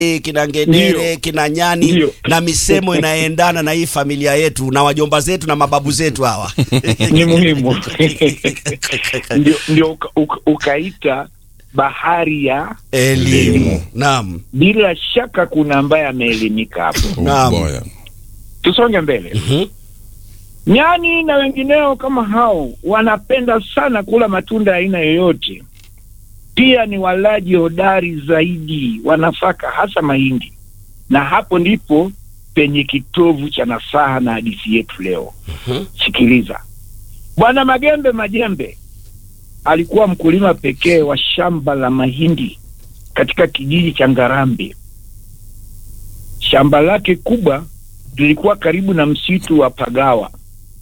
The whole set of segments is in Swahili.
kina ngedere Ndio. kina nyani Ndio. na misemo inaendana na hii familia yetu na wajomba zetu na mababu zetu hawa ni muhimu ndio, ndio uka, uka, ukaita bahari ya elimu naam bila shaka kuna ambaye ameelimika hapo Naam. boy. tusonge mbele Mhm. nyani na wengineo kama hao wanapenda sana kula matunda ya aina yoyote pia ni walaji hodari zaidi wa nafaka hasa mahindi na hapo ndipo penye kitovu cha nasaha na hadithi yetu leo Mhm. sikiliza bwana magembe majembe alikuwa mkulima pekee wa shamba la mahindi katika kijiji cha ngarambe shamba lake kubwa lilikuwa karibu na msitu wa pagawa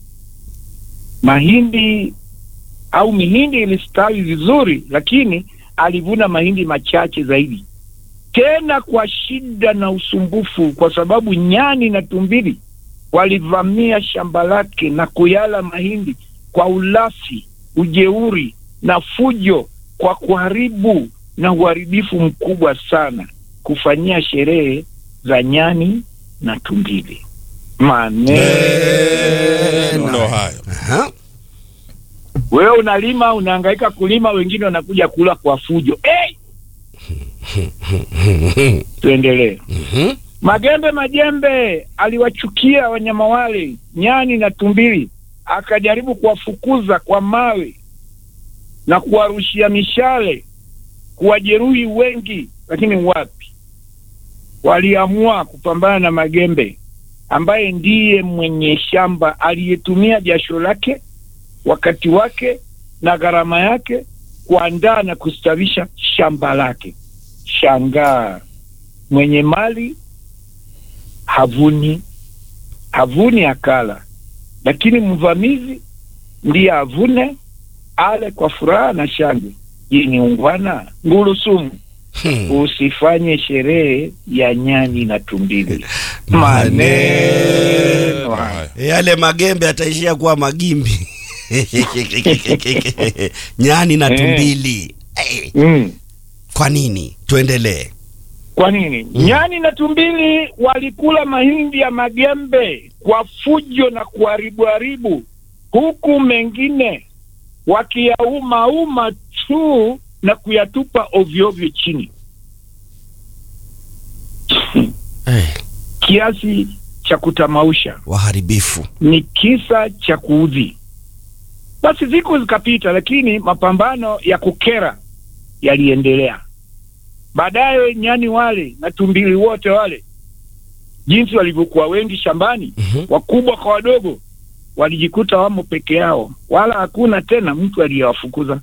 mahindi au mihindi ilistawi vizuri lakini alivuna mahindi machache zaidi tena kwa shida na usumbufu kwa sababu nyani na tumbili walivamia shamba lake na kuyala mahindi kwa ulafi ujeuri na fujo kwa kuharibu na uharibifu mkubwa sana kufanyia sherehe za nyani na tumbili maneno Ndo hayo. Aha. wewe unalima unahangaika kulima wengine wanakuja kula kwa fujo hey! tuendelee Mhm. magembe majembe aliwachukia wanyama wale nyani na tumbili akajaribu kuwafukuza kwa mawe na kuwarushia mishale kuwajeruhi wengi lakini wapi waliamua kupambana na magembe ambaye ndiye mwenye shamba aliyetumia jasho lake wakati wake na gharama yake kuandaa na kustawisha shamba lake shangaa mwenye mali havuni havuni akala lakini mvamizi ndiye avune ale kwa furaha na shangwe je ni ungwana ngurusumu Hmm. usifanye sherehe ya nyani na tumbili Maneno maneno haya. Haya. yale magembe ataishia kuwa magimbi nyani na Eh. tumbili Eh, mm. kwa nini tuendelee kwa nini nyani na tumbili walikula mahindi ya magembe kwa fujo na kuharibuharibu huku mengine wakiyaumauma tu na kuyatupa ovyoovyo chini Eh, kiasi cha kutamausha waharibifu ni kisa cha kuudhi basi siku zikapita lakini mapambano ya kukera yaliendelea baadaye nyani wale na tumbili wote wale jinsi walivyokuwa wengi shambani Mhm. wakubwa kwa wadogo walijikuta wamo peke yao wala hakuna tena mtu aliyewafukuza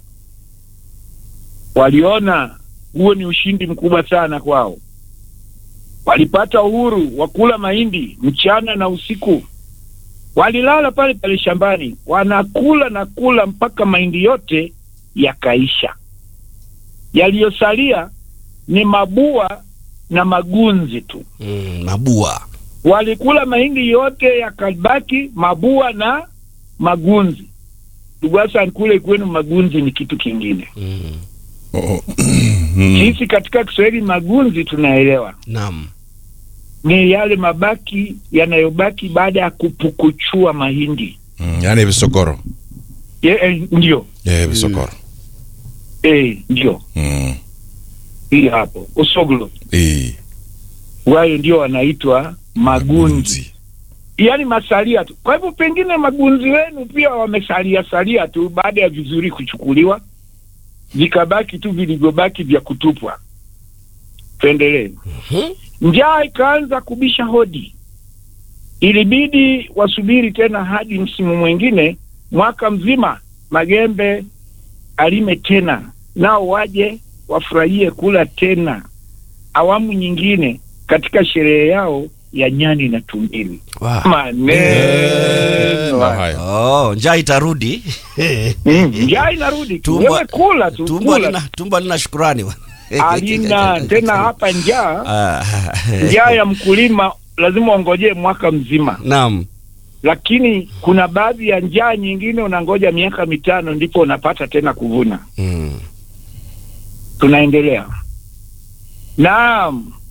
waliona huo ni ushindi mkubwa sana kwao walipata uhuru wa kula mahindi mchana na usiku walilala pale pale shambani wanakula na kula mpaka mahindi yote yakaisha yaliyosalia ni mabua na magunzi tu mm, mabua walikula mahindi yote yakabaki mabua na magunzi ndugu Hassan, kule kwenu magunzi ni kitu kingine mm. Oh. Mm. sisi katika kiswahili magunzi tunaelewa naam ni yale mabaki yanayobaki baada ya kupukuchua mahindi Mm. Yaani visokoro. Ye, eh, ndio Eh, visokoro. eh, ndio Mm. hii hapo usoglo Eh. wayo ndio wanaitwa magunzi yaani masalia tu kwa hivyo pengine magunzi wenu pia wamesalia salia tu baada ya vizuri kuchukuliwa vikabaki tu vilivyobaki vya kutupwa tuendelee Mhm. njaa ikaanza kubisha hodi ilibidi wasubiri tena hadi msimu mwingine mwaka mzima magembe alime tena nao waje wafurahie kula tena awamu nyingine katika sherehe yao ya nyani na tumbili Wow. maneno Na haya. haya. oh, njaa itarudi Mm, njaa inarudi tu Tumbo- wewe kula tu tumbo kula lina tumbo lina shukurani bwana. alina tena hapa njaa Ah, njaa ya mkulima lazima ongojee mwaka mzima naam lakini kuna baadhi ya njaa nyingine unangoja miaka mitano ndipo unapata tena kuvuna mm. tunaendelea naam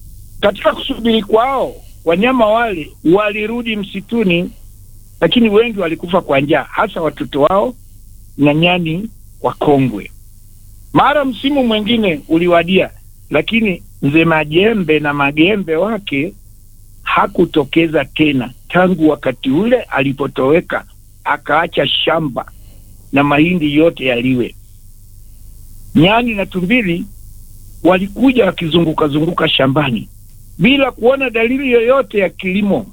katika kusubiri kwao wanyama wale walirudi msituni, lakini wengi walikufa kwa njaa, hasa watoto wao na nyani wakongwe. Mara msimu mwingine uliwadia, lakini mzee Majembe na magembe wake hakutokeza tena tangu wakati ule alipotoweka, akaacha shamba na mahindi yote yaliwe. Nyani na tumbili walikuja wakizunguka zunguka shambani bila kuona dalili yoyote ya kilimo.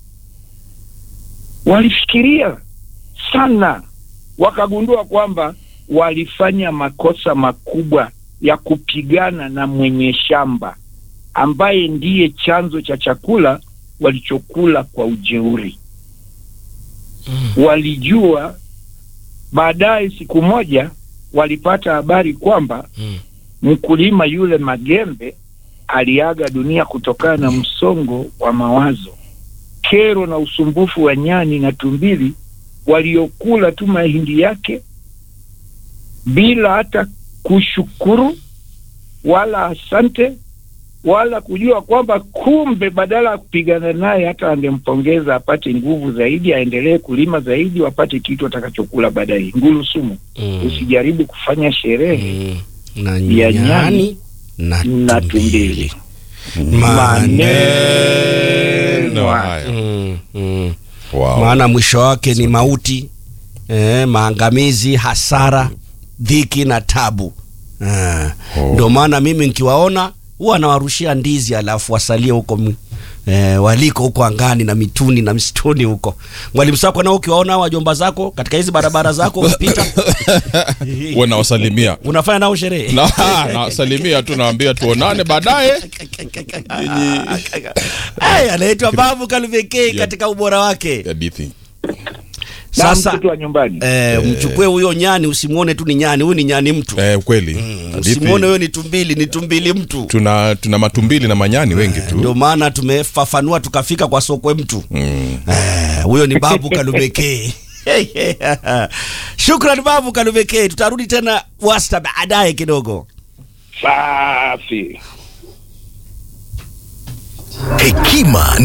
Walifikiria sana, wakagundua kwamba walifanya makosa makubwa ya kupigana na mwenye shamba ambaye ndiye chanzo cha chakula walichokula kwa ujeuri. Walijua baadaye, siku moja walipata habari kwamba Mm. mkulima yule Magembe aliaga dunia kutokana na msongo wa mawazo, kero na usumbufu wa nyani na tumbili waliokula tu mahindi yake bila hata kushukuru wala asante wala kujua kwamba kumbe badala ya kupigana naye hata angempongeza apate nguvu zaidi, aendelee kulima zaidi, wapate kitu atakachokula baadaye. Ngulu sumu, Mm. usijaribu kufanya sherehe Mm. na ya nyani nyani na na tumbili tumbili. Maneno haya. Mm, mm. Wow. maana mwisho wake ni mauti eh, maangamizi, hasara, dhiki na tabu eh. Oh. Ndio maana mimi nikiwaona huwa nawarushia ndizi, alafu wasalie huko m- eh, waliko huko angani na mituni na msituni huko. Mwalimu Sako, nao ukiwaona hao wajomba zako katika hizi barabara zako ukipita, Wewe nawasalimia unafanya nao sherehe na nawasalimia tu, naambia tuonane baadaye. Ay, anaitwa Babu Kaluveke katika ubora wake. Hadithi Na Sasa mtoto wa nyumbani eh, mchukue huyo nyani, usimuone tu ni nyani, huyu ni nyani mtu. eh, kweli Usimuone hadithi. huyo ni tumbili, ni tumbili mtu. Tuna tuna matumbili na manyani wengi Ndio tu. maana tumefafanua tukafika kwa sokwe mtu Mm. Eh, huyo ni Babu Kalubeke. Shukran Babu Kalubeke, tutarudi tena wasta baadaye kidogo. safi. Hekima